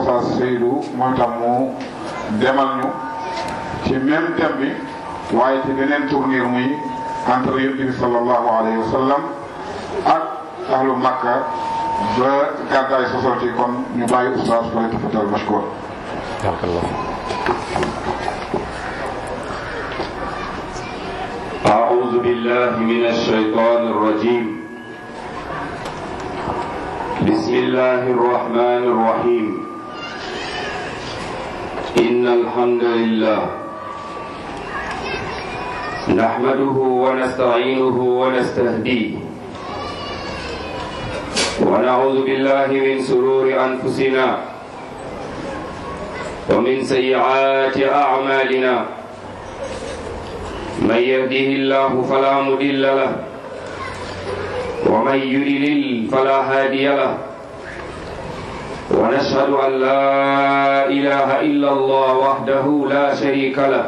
Oustaz Seydou moom itam mu demal ñu ci même thème bi waaye ci beneen tournure muy entre yonent bi sallallahu alayhi wa sallam ak ahlu Makka ba gàddaay sosoti kon ñu bàyyi Oustaz fa tafatal mashkour أعوذ بالله من الشيطان الرجيم بسم الله الرحمن الرحيم إن الحمد لله نحمده ونستعينه ونستهديه ونعوذ بالله من سرور أنفسنا ومن سيئات أعمالنا من يهده الله فلا مضل له ومن يضلل فلا هادي له ونشهد أن لا إله إلا الله وحده لا شريك له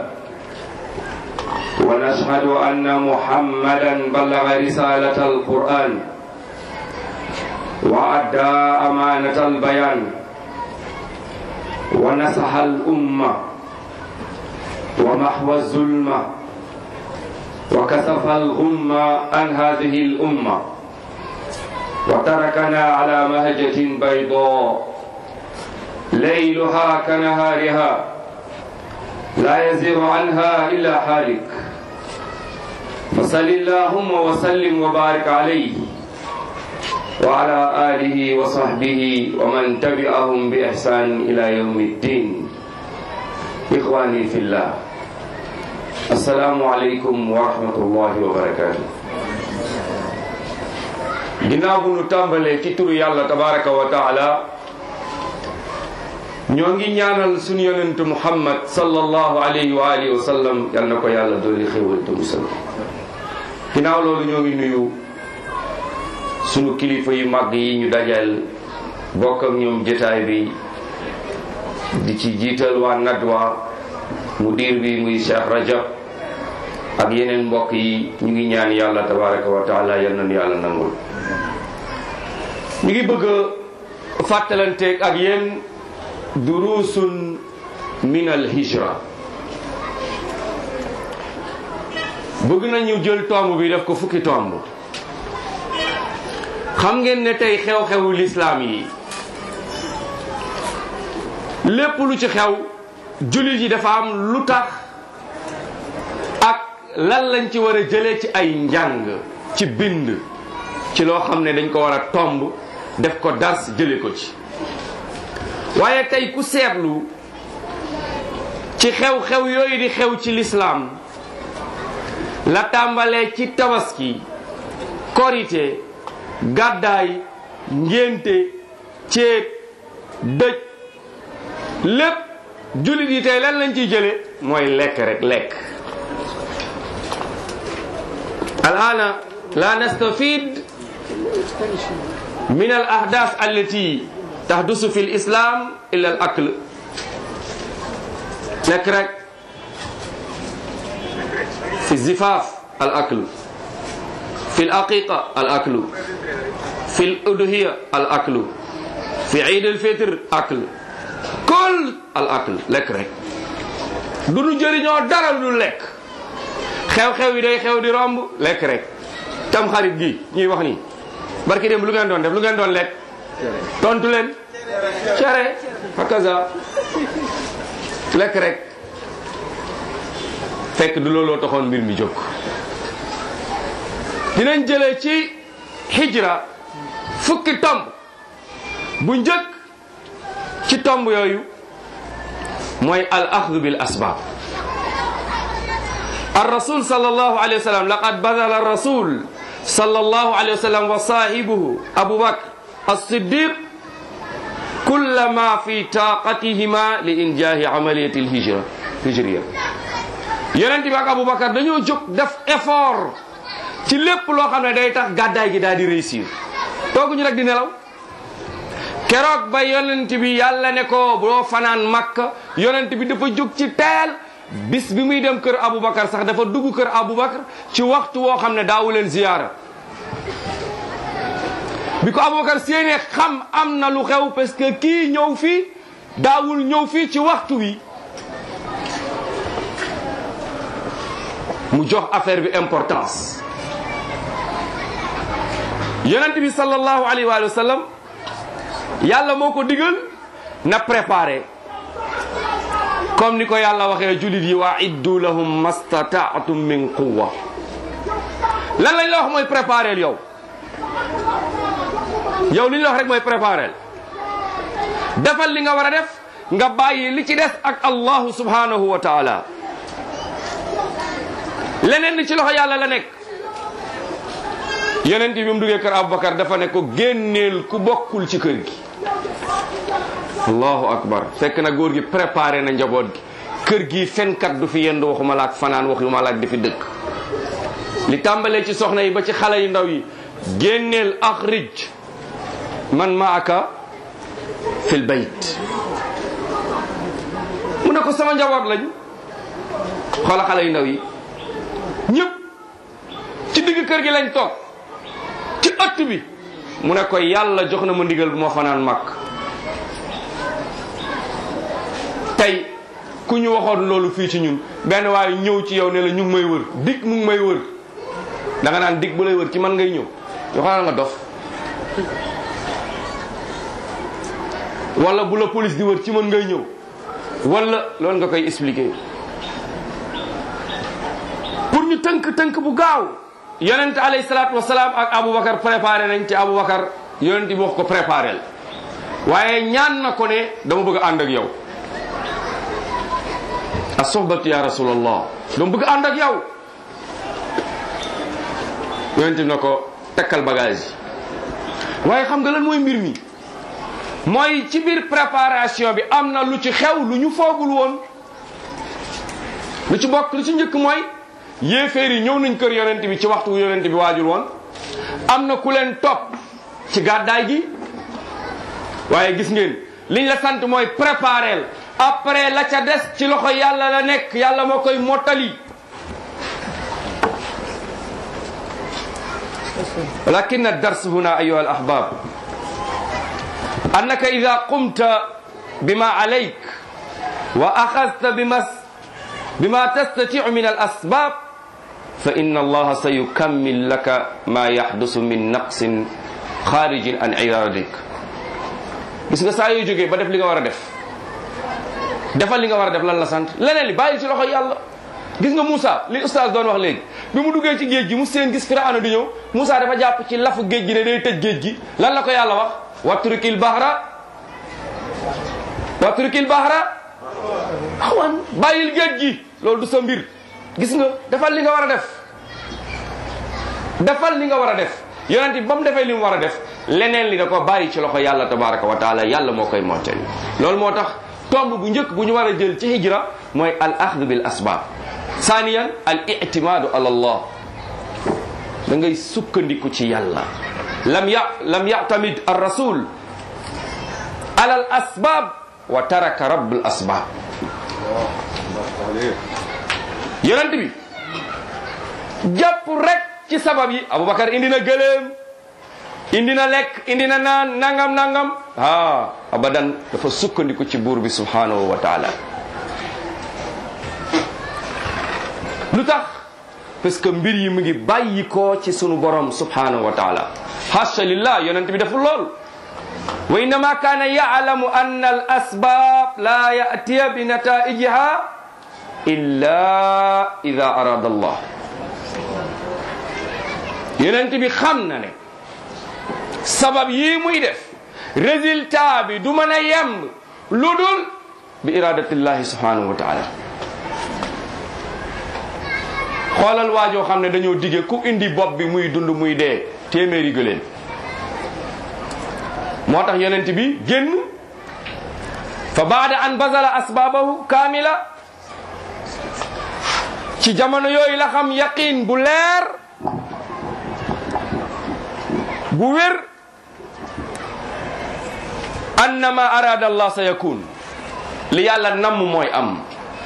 ونشهد أن محمدا بلغ رسالة القرآن وأدى أمانة البيان ونصح الأمة ومحو الظلمة وكسف الغمة عن هذه الأمة وتركنا على مهجة بيضاء ليلها كنهارها لا يزيغ عنها إلا حالك فصل اللهم وسلم وبارك عليه وعلى آله وصحبه ومن تبعهم بإحسان إلى يوم الدين إخواني في الله السلام عليكم ورحمة الله وبركاته ginnaaw bu nu tàmbalee ci turu yàlla tabaraka wa taala ñoo ngi ñaanal suñu yonentu muhammad sallallahu alayhi wa alihi wa sallam yal na ko yàlla dolli xéwal te musal ginnaaw loolu ñoo ngi nuyu suñu kilifa yu mag yi ñu dajal bokk ak ñoom jotaay bi di ci jiital waa nadwa mudir bi muy cheikh rajab ak yeneen mbokk yi ñu ngi ñaan yàlla tabaraka wa taala yal nañu yàlla nangul ñu ngi bëgg a fàttalanteeg ak yéen durusun min al hijra bëgg nañu jël tomb bi def ko fukki tomb xam ngeen ne tey xew-xewu lislaam yi lépp lu ci xew jullit yi dafa am lu tax ak lan lañ ci war a jëlee ci ay njàng ci bind ci loo xam ne dañ ko war a tomb def ko dars jële ko ci waaye tey ku seetlu ci xew-xew yooyu di xew ci lislaam la tàmbalee ci tabaski korite gàddaay ngénte céet dëj lépp jullit yi tey lan lañ ciy jële mooy lekk rek lekk al'ana la nastafid min al ahdath allati tahdusu fi l islam illa al akl lekk rek fi zifaf al akl fi l aqiqa al aklu fi l udhiya al aklu fi iid al fitr akl kul al akl lekk rek du nu jëriñoo dara lu lekk xew-xew yi day xew di romb lekk rek tam xarit gi ñuy wax nii barki dem lu ngeen doon def lu ngeen doon lekk tontu leen cere hakaza lekk rek fekk du looloo taxoon mbir mi jóg dinañ jëlee ci hijra fukki tomb bu njëkk ci tomb yooyu mooy al axdu bil asbab الرسول صلى الله عليه وسلم لقد بذل الرسول صلى الله عليه وسلم وصاحبه أبو بكر الصديق كل ما في طاقتهما لإنجاح عملية الهجرة هجرية yonent bi ak Aboubacar dañoo jóg def effort ci lépp loo xam ne day tax gàddaay gi daal di réussir tooguñu rek di nelaw keroog ba yonent bi yàlla ne ko boo fanaan Makka yonent bi dafa jóg ci teel bis bi muy dem kër Aboubacar sax dafa dugg kër Aboubacar ci waxtu woo xam ne daawu leen ziyaara bi ko Aboubacar séenee xam am na lu xew parce que kii ñëw fii daawul ñëw fii ci waxtu wi mu jox affaire bi importance yonent bi sallallahu alayhi wa sallam yàlla moo ko digal na préparé comme ni ko yàlla waxee julit yi waa iddu lahum mastataatum min quwa lan lañ la wax mooy préparé yow yow li ñu la wax rek mooy préparé defal li nga war a def nga bàyyi li ci des ak allahu subhanahu wa taala leneen li ci loxo yàlla la nekk yonent bi mu duggee kër Aboubacar dafa ne ko génneel ku bokkul ci kër gi allahu akbar fekk na góor gi préparé na njaboot gi kër gi fenkat du fi yendu waxuma laak fanaan waxuma laak di fi dëkk li tàmbalee ci soxna yi ba ci xale yu ndaw yi génneel axrij man maaka fil bayt mu ne ko sama njaboot lañ xoola xale yu ndaw yi ñëpp ci digg kër gi lañ toog ci ëtt bi mu ne ko yàlla jox na ma ndigal bu ma fanaan màkk tey ku ñu waxoon loolu fii ci ñun benn waaye ñëw ci yow ne la ñu ngi may wër dig mu ngi may wër da nga naan dig bu lay wër ci man ngay ñëw yoo xanaa nga dof wala bu la police di wër ci man ngay ñëw wala loolu nga koy expliquer pour ñu tënk tënk bu gaaw yonent alayhi salaatu wasalaam ak Aboubacar préparé nañ ci Aboubacar yonent bi wax ko préparé waaye ñaan na ko ne dama bëgg a ànd ak yow as-suhbatu ya rasulallah dama bëgg a ànd ak yow yonent bi na ko takkal bagage yi waaye xam nga lan mooy mbir mi mooy ci biir préparation bi am na lu ci xew lu ñu foogul woon lu ci bokk lu ci njëkk mooy yéeféer yi ñëw nañ kër yonent bi ci waxtu yonent bi waajul woon am na ku leen topp ci gàddaay gi waaye gis ngeen liñ la sant mooy prépareel après la ca des ci loxo yàlla la nekk yàlla moo koy mottali ولكن الدرس هنا أيها الأحباب أنك إذا قمت بما عليك وأخذت بما بما تستطيع من الأسباب فإن الله سيكمل لك ما يحدث من نقص خارج عن إرادتك gis nga saa yoo jógee ba def li nga war a def defal li nga war a def lan la sant leneen li bàyyi ci loxo yàlla gis nga Moussa li oustaz doon wax léegi bi mu duggee ci géej gi mu seen gis Firawna di ñëw Moussa dafa jàpp ci lafu géej gi ne day tëj géej gi lan la ko yàlla wax watrukil bahra watrukil bahra awan bàyyil géej gi loolu du sa mbir gis nga defal li nga war a def defal li nga war a def yonent bi ba mu defee li mu war a def leneen li da ko bàyyi ci loxo yàlla tabaraka wa taala yàlla moo koy mottali loolu moo tax tomb bu njëkk bu ñu war a jël ci hijra mooy al axdu bil asbab saaniyan al ictimaadu ala allah da ngay sukkandiku ci yàlla lam ya lam yactamid ar rasul ala al asbab wa taraka rabbul asbab yonent bi jàpp rek ci sabab yi aboubacar indi na gëléem indi na lekk indi na naan nangam nangam ah abadan dafa sukkandiku ci buur bi subhanahu wa taala lu tax parce que mbir yi mu ngi bàyyi ko ci sunu borom subhanahu wa taala hasha lillah yonent bi deful lool wa innama kaana ya'lamu anna al asbab la ya'tiya bi nataijiha illa ida arada allah yonent bi xam na ne sabab yii muy def résultat bi du mën a yemb lu dul bi iradatillahi subhanahu wa taala xoolal waajoo xam ne dañoo dige ku indi bopp bi muy dund muy dee téeméeri gëléem moo tax yonent bi génn fa baada an bazala asbaabahu kaamila ci jamono yooyu la xam yaqin bu leer bu wér annama arada allah sa yakun li yàlla namm mooy am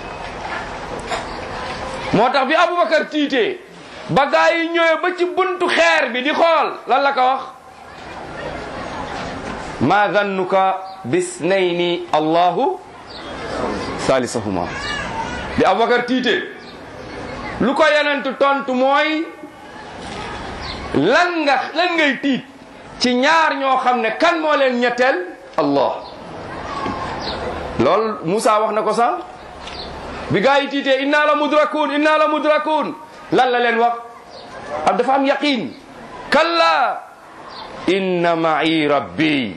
moo tax bi aboubacar tiitee ba gaa yi ñëwee ba ci buntu xeer bi di xool lan la ko wax ma zannuka bisnayni allahu salisahuma bi abubakar tiite lu ko yonentu tontu mooy lan nga lan ngay tiit ci ñaar ñoo xam ne kan moo leen ñetteel allah loolu Moussa wax na ko sax bi gaa yi tiitee inna la mudrakun inna la mudrakun lan la leen wax am dafa am yaqin kalla inna ma'i rabbi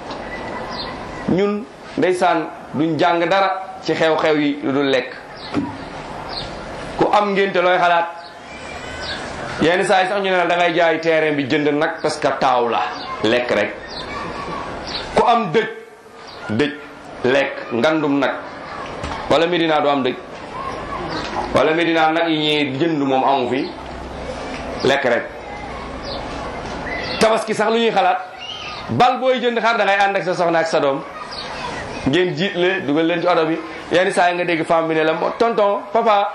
ñun ndeysaan duñ jàng dara ci xew-xew yi lu dul lekk ku am ngénte looy xalaat yenn saa yi sax ñu ne la da ngay jaay terrain bi jënd nag parce que taaw la lekk rek ku am dëj dëj lekk ngandum nag wala Medina du am dëj wala Medina nag yi ñuy jënd moom amu fi lekk rek tabaski sax lu ñuy xalaat bal booy jënd xar da ngay ànd ak sa soxna ak sa doom ngeen jiitle dugal leen ci oto bi yenn saa yi nga dégg femme bi ne la moo tonton papa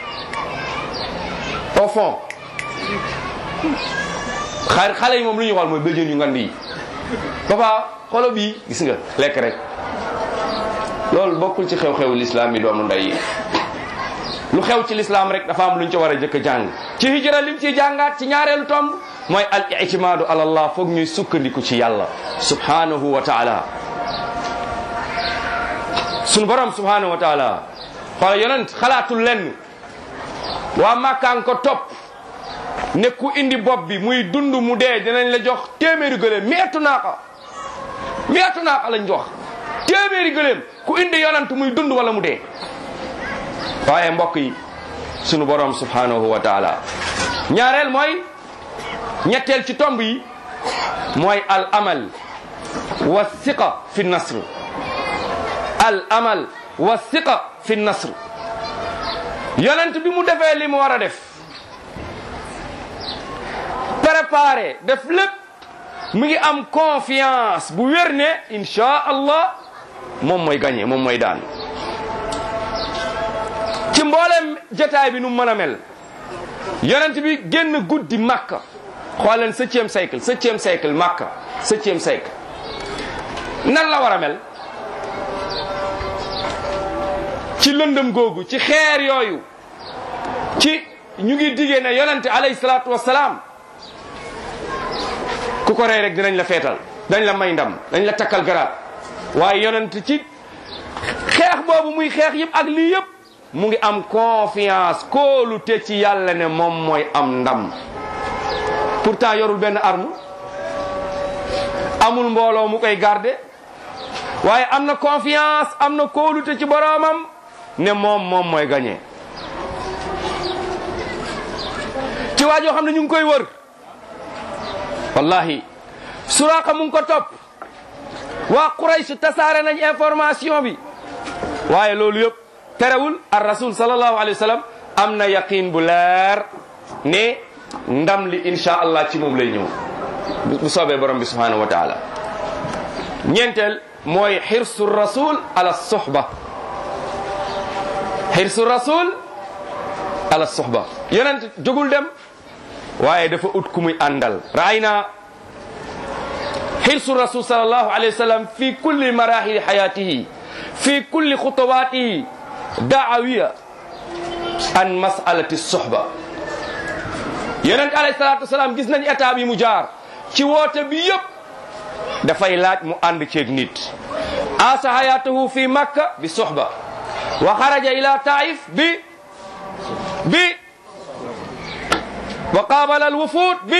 au fond xar xale yi moom lu ñuy xool mooy bëjën yu ngand yi papa xolo bii gis nga lekk rek loolu bokkul ci xew-xewu lislaam yi doomu ndey yi lu xew ci lislaam rek dafa am lu ñu ci war a jëkk a jàng ci hijra lim ciy jàngaat ci ñaareelu tomb mooy al itimaadu ala allah foog ñuy sukkandiku ci yàlla subhanahu wa taala sunu borom subhanahu wa taala xoola yonent xalaatul lenn waa màkkaan ko topp ne ku indi bopp bi muy dund mu dee dinañ la jox téeméeri gëléem meetu naaqa meetu naaqa lañ jox téeméeri gëléem ku indi yonent muy dund wala mu dee waaye mbokk yi sunu borom subhanahu wa taala ñaareel mooy ñetteel ci tomb yi mooy al amal wa siqa fi nasr al amal wa siqa fi nasr yonent bi mu defee li mu war a def préparé def lépp mu ngi am confiance bu wér ne insha allah moom mooy gagné moom mooy daan ci mboolem jotaay bi nu mën a mel yonent bi génn guddi makka xooleen septième siècle septième siècle makka septième siècle nan la war a mel ci lëndëm googu ci xeer yooyu ci ñu ngi diggee ne yonente alayhi salaatu wasalaam ku ko rey rek dinañ la feetal dañ la may ndam dañ la takkal garaat waaye yonent ci xeex boobu muy xeex yëpp ak lii yëpp mu ngi am confiance kóolu te ci yàlla ne moom mooy am ndam pourtant yorul benn arme amul mbooloo mu koy garder waaye am na confiance am na kóolute ci boroomam ne moom moom mooy gagné ci waa joo xam ne ñu ngi koy wër wallahi suraqa mu ngi ko topp waa Quraysh tasaare nañ information bi waaye loolu yëpp terewul ar rasul sallallahu alayhi wa sallam am na yaqin bu leer ne ndam li insha allah ci moom lay ñëw bu soobee borom bi subhanahu wa taala ñeenteel mooy xirsu rasul ala suhba xirsu rasul ala suhba yonent jógul dem waaye dafa ut ku muy àndal raayna xirsu rasul sallallahu alayhi wa sallam fi kulli marahili xayatihi fi kulli xutawatihi daawiya an masalati suhba yonent alayhi salatu wasalaam gis nañ état bi mu jaar ci woote bi yëpp dafay laaj mu ànd ceeg nit asa hayatahu fi makka bi suhba wa xaraja ila taif bi bi wa qaabala al wufud bi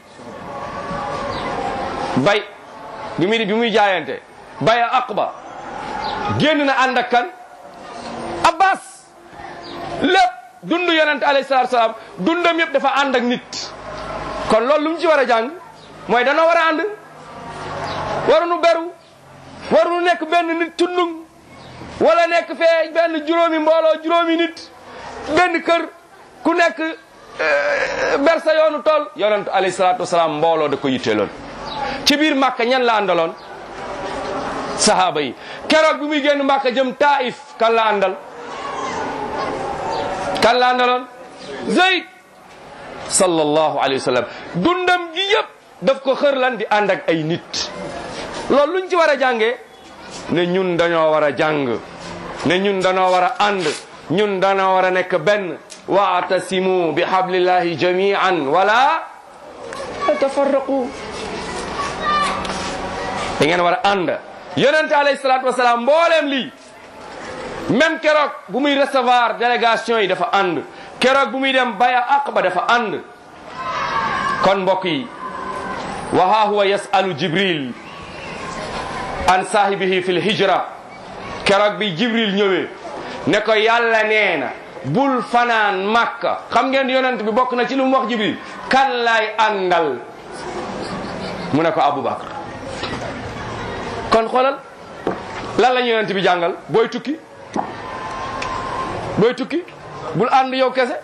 bay bi muy bi muy jaayante bay a aqba génn na ànd ak kan abbas lépp dund yonente alayhi salatu salaam dundam yëpp dafa ànd ak nit kon loolu lu mu ci war a jàng mooy danoo war a ànd waruñu beru waruñu nekk benn nit tundung wala nekk fee benn juróomi mbooloo juróomi nit benn kër ku nekk ber sa yoonu tool yonent alayhi salaatu wasalaam mbooloo da ko yitteeloon ci biir màkka ñan la àndaloon sahaaba yi keroog bi muy génn màkka jëm taif kan la àndal kan la àndaloon Zayd sallallahu alayhi wa sallam dundam gi yëpp daf ko xër lan di ànd ak ay nit loolu luñ ci war a jàngee ne ñun dañoo war a jàng ne ñun dañoo war a ànd ñun dañoo war a nekk benn waatasimu bi hablillahi jamian wala tafarraqu da ngeen war a ànd yonente alayhi salatu wasalaam mbooleem lii même keroog bu muy recevoir délégation yi dafa ànd keroog bu muy dem baya aqba dafa ànd kon mbokk yi wa ha huwa yasalu jibril an saahibihi fi lhijra keroog bi jibril ñëwee ne ko yàlla nee na bul fanaan makka xam ngeen yonent bi bokk na ci lu mu wax jibril kan lay àndal mu ne ko abubakar kon xoolal lan la ñu yonent bi jàngal booy tukki booy tukki bul ànd yow kese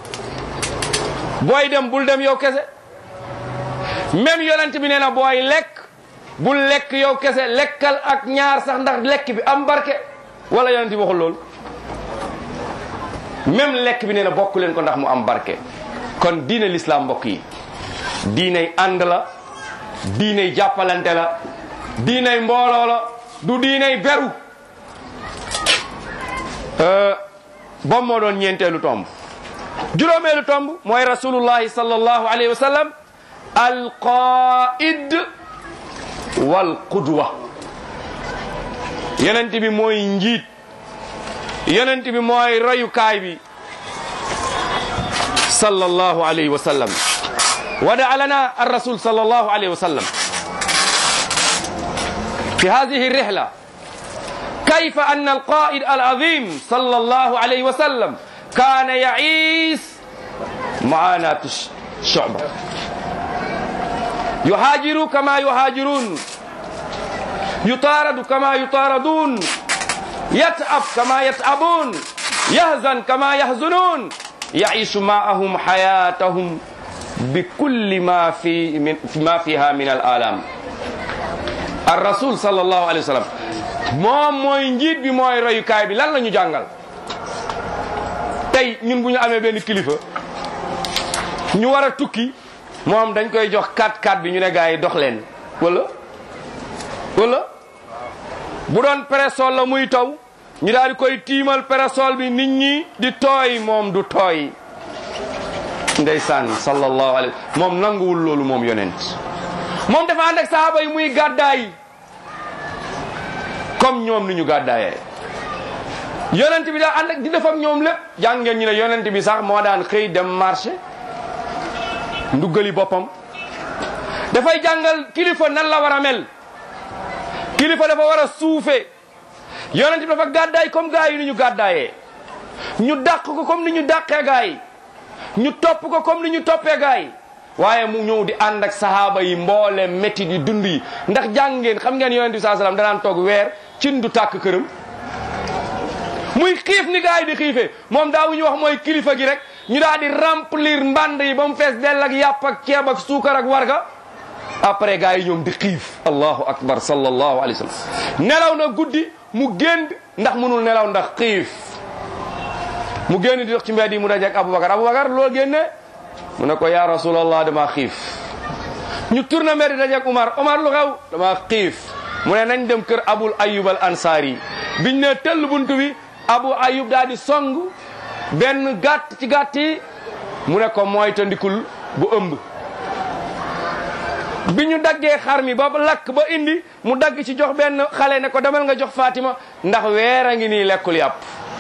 booy dem bul dem yow kese même yonent bi nee na booy lekk bul lekk yow kese lekkal ak ñaar sax ndax lekk bi am barke wala yonent bi waxul loolu même lekk bi nee na bokk leen ko ndax mu am barke kon diine l'islam mbokk yi diiney ànd la diiney jàppalante la diiney mbooloo la du diiney beru bom moo doon ñeenteelu tomb juróomeelu tomb mooy rasulullahi sallallahu alayhi wa sallam alqaid wal qudwa yonent bi mooy njiit yonent bi mooy royukaay bi sallallahu alayhi wa sallam wada lana الرسول صلى الله عليه وسلم في هذه الرحلة كيف أن القائد العظيم صلى الله عليه وسلم كان يعيش معاناة الشعبة يهاجر كما يهاجرون يطارد كما يطاردون يتعب كما يتعبون يهزن كما يهزنون يعيش معهم حياتهم بكل ما في من ما فيها من الآلام الرسول صلى الله عليه وسلم moom mooy njiit bi mooy royukaay bi lan la ñu jàngal tey ñun bu ñu amee benn kilifa ñu war a tukki moom dañ koy jox 4-4 bi ñu ne gars yi dox leen wala wala bu doon parasol la muy taw ñu daal di koy tiimal parasol bi nit ñi di tooy moom du tooy ndeysaan sallallahu alayhi moom nanguwul loolu moom yonent moom dafa ànd ak sahaaba yi muy gàddaay comme ñoom ni ñu gàddaayee yonent bi daa ànd ak di def ak ñoom lépp jàng ngeen ñu ne yonent bi sax moo daan xëy dem marché nduggali boppam dafay jàngal kilifa nan la war a mel kilifa dafa war a suufe yonent bi dafa gàddaay comme gaa yi ni ñu gàddaayee ñu dàq ko comme ni ñu dàqee gaa yi ñu topp ko comme ni ñu toppee gaa yi waaye mu ñëw di ànd ak sahaaba yi mboole métti di dund yi ndax jàng ngeen xam ngeen yonent bi saa salaam danaan toog weer cin du tàkk këram muy xiif ni gaa yi di xiifee moom daa ñu wax mooy kilifa gi rek ñu daal di remplir mband yi ba mu fees dell ak yàpp ak ceeb ak suukar ak warga après gaa yi ñoom di xiif allahu akbar sallallahu alayhi wa sallam nelaw na guddi mu génn ndax mënul nelaw ndax xiif mu génn di dox ci mbedd yi mu dajeek Aboubacar Aboubacar loolu génne mu ne ko yaa rasulallah dama xiif ñu tourné mbedd dajeek Umar Umar lu xew dama xiif mu ne nañ dem kër Abul Ayyub al Ansari biñ ne tëll buntu bi Abu Ayyub daal di song benn gàtt ci gàtt yi mu ne ko mooy ta ndikul bu ëmb bi ñu daggee xar mi ba lakk ba indi mu dagg ci jox benn xale ne ko demal nga jox Fatima ndax weer a ngi nii lekkul yàpp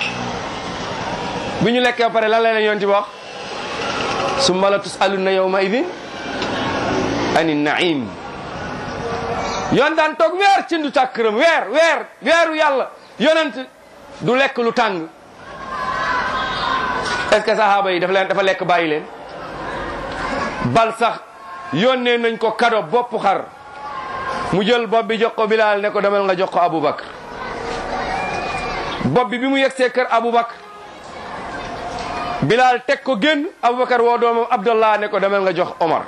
bi ñu lekkee ba pare lan la leen yoon ci wax summa la tusaluna yawma idin ani naim yoon daan toog weer ci ndu tàkk këram weer weer weeru yàlla yonent du lekk lu tàng est-ce que sahaaba yi dafa leen dafa lekk bàyyi leen bal sax yónnee nañ ko kado bopp xar mu jël bopp bi jox ko Bilaal ne ko demal nga jox ko Aboubacar bopp bi bi mu yegsee kër Aboubacar Bilaal teg ko génn Aboubacar woo doomam Abdallah ne ko demal nga jox Omar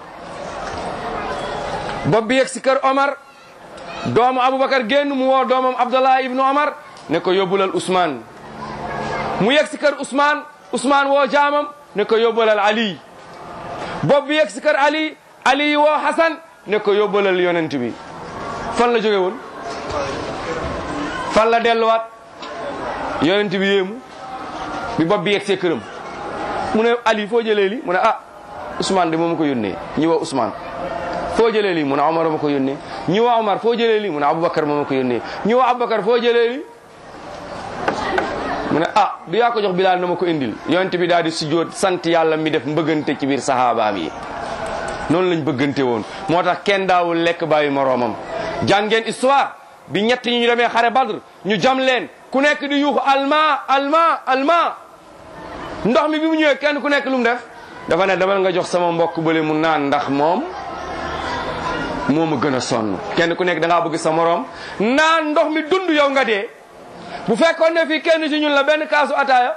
bopp bi yegsi kër Omar doomu Aboubacar génn mu woo doomam Abdallah ibnu Omar ne ko yóbbulal Ousmane mu yegsi kër Ousmane Ousmane woo jaamam ne ko yóbbulal Ali bopp bi yegsi kër Ali Ali woo Hassan ne ko yóbbalal yonent bi fan la jóge woon fan la delluwaat yonent bi yéemu bi bopp bi yegg see këram mu ne Ali foo jëlee li mu ne ah Ousmane de moo ma ko yónnee ñi woo Ousmane foo jëlee li mu ne Omar ma ko yónnee ñi woo Omar foo jëlee li mu ne Aboubacar moo ma ko yónnee ñi woo Aboubacar foo jëlee li mu ne ah du yaa ko jox Bilaal na ma ko indil yonent bi daal di sujjóot sant yàlla mi def mbëggante ci biir saxaabaam yi noonu lañ bëggante woon moo tax kenn daawul lekk bàyyi moroomam jàngeen histoire bi ñett ñi ñu demee xare Badr ñu jam leen ku nekk di yuuxu alma alma alma ndox mi bi mu ñëwee kenn ku nekk lu mu def dafa ne demal nga jox sama mbokk bële mu naan ndax moom moo ma gën a sonn kenn ku nekk da ngaa bëgg sa moroom naan ndox mi dund yow nga dee bu fekkoon ne fii kenn ci ñun la benn kaasu ataaya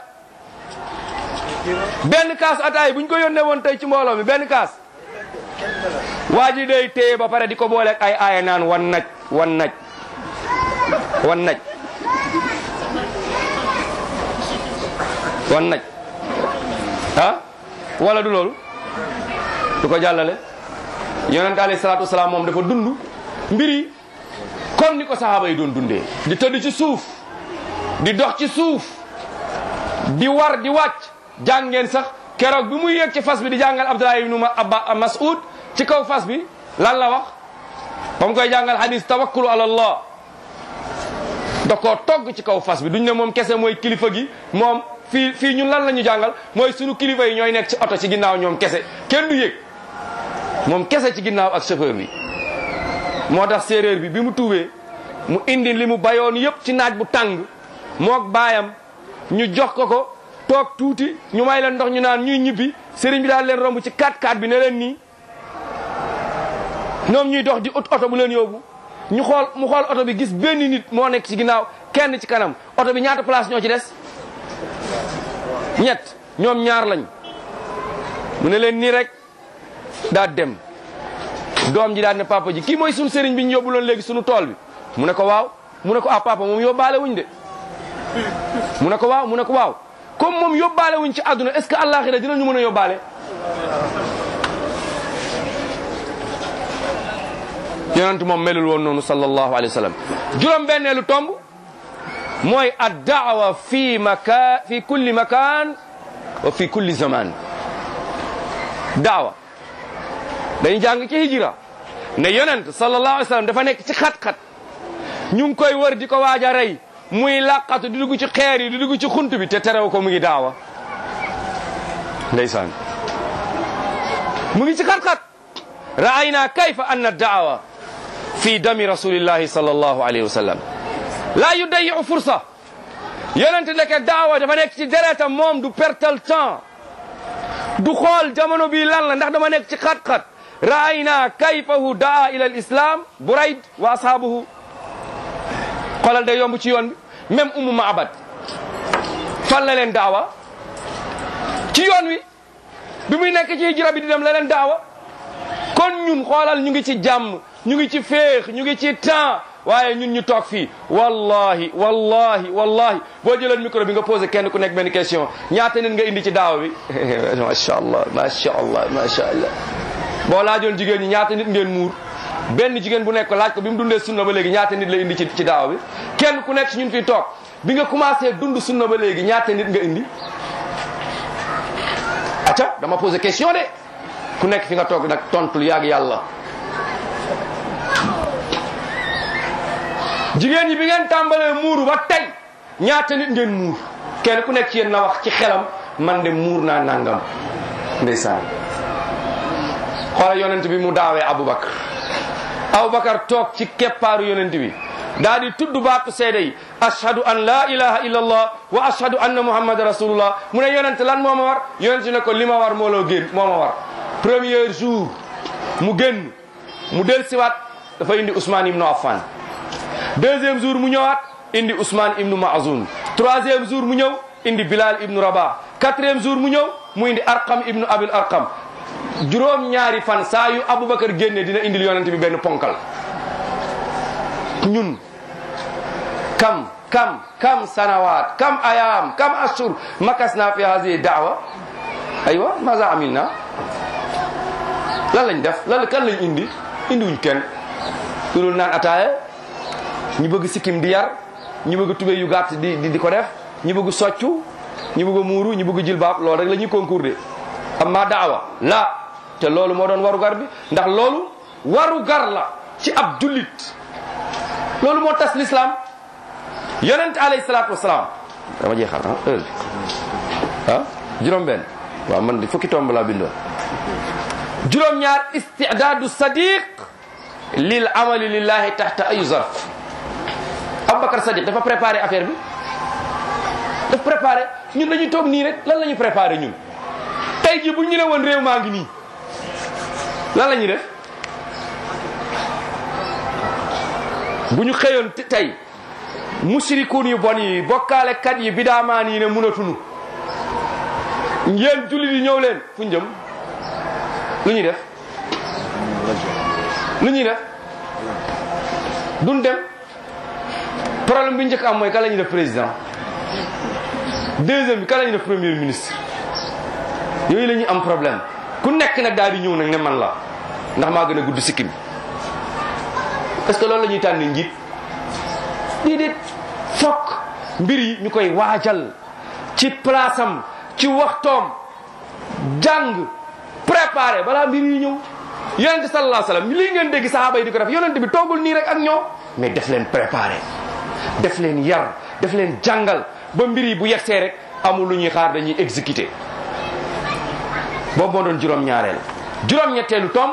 benn kaasu ataaya bu ñu ko yónnee woon tey ci mbooloo mi benn kaas waa ji day téye ba pare di ko booleeg ay aaya naan wan naj wan naj wan naj wan naj ah wala du loolu du ko jàllale yonente alayhi salaatu wasalaam moom dafa dund mbir yi comme ni ko sahaaba yi doon dundee di tëdd ci suuf di dox ci suuf di war di wàcc jàngeen sax keroog bi muy yéeg ci fas bi di jàngal Abdullah ibnu Abba Mas'ud ci kaw fas bi lan la wax ba mu koy jàngal hadis tawakkulu ala allah da koo togg ci kaw fas bi duñ ne moom kese mooy kilifa gi moom fii fii ñun lan la ñu jàngal mooy sunu kilifa yi ñooy nekk ci oto ci ginnaaw ñoom kese kenn du yéeg moom kese ci ginnaaw ak chauffeur bi moo tax séeréer bi bi mu tuubee mu indi li mu bayoon yépp ci naaj bu tàng mook baayam ñu jox ko ko toog tuuti ñu may leen ndox ñu naan ñuy ñibbi sëriñ bi daal leen romb ci 4x4 bi ne leen nii ñoom ñuy dox di ut oto bu leen yóbbu ñu xool mu xool oto bi gis benn nit moo nekk ci ginnaaw kenn ci kanam oto bi ñaata place ñoo ci des ñett ñoom ñaar lañ mu ne leen nii rek daa dem doom ji daal ne papa ji kii mooy suñu sëriñ bi ñu yóbbu loon léegi suñu tool bi mu ne ko waaw mu ne ko ah papa moom yóbbaale wuñ de mu ne ko waaw mu ne ko waaw comme moom yóbbaale wuñ ci àdduna est ce que àllaaxira dinañu mën a yóbbaale yonent moom melul woon noonu sallallahu alayhi wa sallam juróom benneelu tomb mooy ad daawa fi maka fi kulli makan wa fi kulli zaman daawa dañu jàng ci hijra ne yonent sallallahu alayhi wa sallam dafa nekk ci xat-xat ñu ngi koy wër di ko waaj a rey muy làqatu di dugg ci xeer yi di dugg ci xunt bi te terew ko mu ngi daawa ndeysaan mu ngi ci xat-xat ra'ayna kayfa anna daawa fi dami rasulillahi sallallahu alayhi wa sallam laa yudayiu fursa yonente ndeke daawa dafa nekk ci deretam moom du pertal temps du xool jamono bi lan la ndax dama nekk ci xat-xat ra'ayna kayfahu daa ila al islam burayd wa ashaabuhu xoolal day yomb ci yoon bi même umu maabad fan la leen daawa ci yoon wi bi muy nekk ci hijra bi di dem la leen daawa kon ñun xoolal ñu ngi ci jàmm ñu ngi ci féex ñu ngi ci temps waaye ñun ñu toog fii wallahi wallahi wallahi boo jëloon micro bi nga posé kenn ku nekk benn question ñaata nit nga indi ci daawa bi macha allah macha allah macha allah boo laajoon jigéen ñi ñaata nit ngeen muur benn jigéen bu nekk laaj ko bi mu dundee sunna ba léegi ñaata nit la indi ci ci daawa bi kenn ku nekk ci ñun fii toog bi nga commencé dund sunna ba léegi ñaata nit nga indi acca dama posé question de ku nekk fi nga toog nag tontul yaag yàlla jigéen ñi bi ngeen tàmbalee muuru ba tey ñaata nit ngeen muur kenn ku nekk ci yéen na wax ci xelam man de muur naa nangam ndeysaan xoolal yonent bi mu daawee Aboubacar Aboubacar toog ci keppaaru yonent bi daa di tudd baatu seede yi ashhadu an la ilaha illa allah wa ashhadu anna muhammad rasulullah mu ne yonent lan moo ma war yonent ne ko li ma war moo loo génn moo ma war premier jour mu génn mu del siwaat dafa indi Ousmane ibnu Affan deuxième jour mu ñëwaat indi Ousmane ibnu Maazun troisième jour mu ñëw indi Bilal ibnu Rabah quatrième jour mu ñëw mu indi Arqam ibnu Abil Arqam juróom ñaari fan saa yu Aboubacar génne dina indil yonent bi benn ponkal ñun kam kam kam sanawaat kam ayam kam ashur makasna fi hadihi daawa aywa maza amilna lan lañ def lan kan lañ indi indiwuñ kenn lu dul naan ataaya ñu bëgg sikkim di yar ñi bëgg tubéy yu gàtt di di di ko def ñi bëgg soccu ñi bëgg muuru ñi bëgg jilbaab loolu rek la ñuy concours de amma daawa la te loolu moo doon waru gar bi ndax loolu waru gar la ci ab jullit loolu moo tas l'islam yonent alayhi salaatu wasalaam dama jeexal ah heure bi ah juróom benn waaw man de fukki tomb laa bindoon juróom ñaar istidaadu sadiq lil amali lillahi taxta ayu zarf Aboubacar Sadiq dafa préparé affaire bi daf préparé ñun dañuy toog nii rek lan la ñuy préparé ñun tey jii bu ñu ne woon réew maa ngi nii lan la ñuy def bu ñu xëyoon tey musirikuun yu bon yi bokkaalekat yi bidaamaan yi ne mënatunu ngeen jullit yi ñëw leen fu ñu jëm lu ñuy def lu ñuy def duñ dem problème bi njëkk am mooy kan la ñuy def président deuxième bi kan la ñuy def premier ministre yooyu la ñuy am problème ku nekk nag daal di ñëw nag ne man la ndax maa gën a gudd sikkim est-ce que loolu la ñuy tànn njiit déedéet fokk mbir yi ñu koy waajal ci place am ci waxtoom jàng préparé balaa mbir yi ñëw yonente sallallahu alayhi wasallam lii ngeen dégg sahaaba yi di ko def yonente bi toogul nii rek ak ñoom mais def leen préparé def leen yar def leen jàngal ba mbir yi bu yegsee rek amul lu ñuy xaar dañuy exécuté boobu moo doon juróom-ñaareel juróom-ñetteelu tomb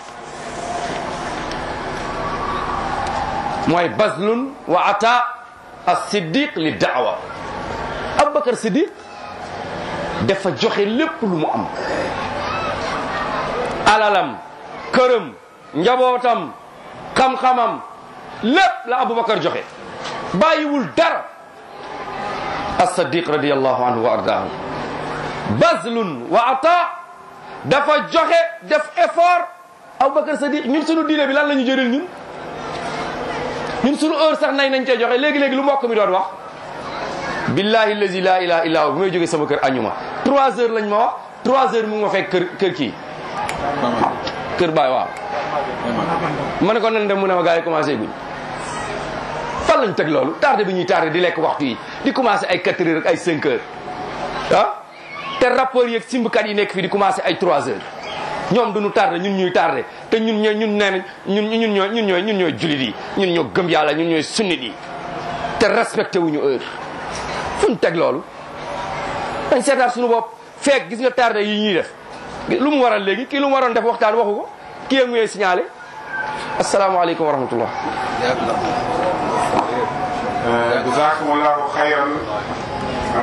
mooy bazlun wa ata as-siddiq li daawa Abubakar Siddiq dafa joxe lépp lu mu am alalam këram njabootam xam-xamam lépp la Abubakar joxe bàyyiwul dara as-Siddiq radiyallahu anhu wa ardaahu bazlun wa ata dafa joxe def effort Abubakar Siddiq ñun sunu diine bi lan la ñu jëriñ ñun ñun sunu heure sax nay nañ cee joxe léegi-léegi lu mbokk mi doon wax billahi allazi la ilaha illa hu bi may jógee sama kër añuma trois heures lañ ma wax trois heures mu ngi ma fekk kër kër kii kër baay waaw ma ne ko nan dem mu ne ma gars yi commencé guñ fan lañ teg loolu tardé bi ñuy tardé di lekk waxtu yi di commencé ay quatre heures ak ay cinq heures ah te rapport yeeg simbkat yi nekk fii di commencé ay trois heures ñoom duñu tardé ñun ñuy tardé te ñun ñooy ñun nee nañ ñun ñun ñooy ñun ñooy ñun ñooy julit yi ñun ñoo gëm yàlla ñun ñooy sunnit yi te respecté wuñu heure fu ñu teg loolu dañ seetaat suñu bopp feek gis nga tardé yi ñuy def lu mu waral léegi kii lu mu waroon def waxtaan waxu ko kii yee nguyee signalé asalaamaaleykum wa rahmatullah jazakumullahu xayran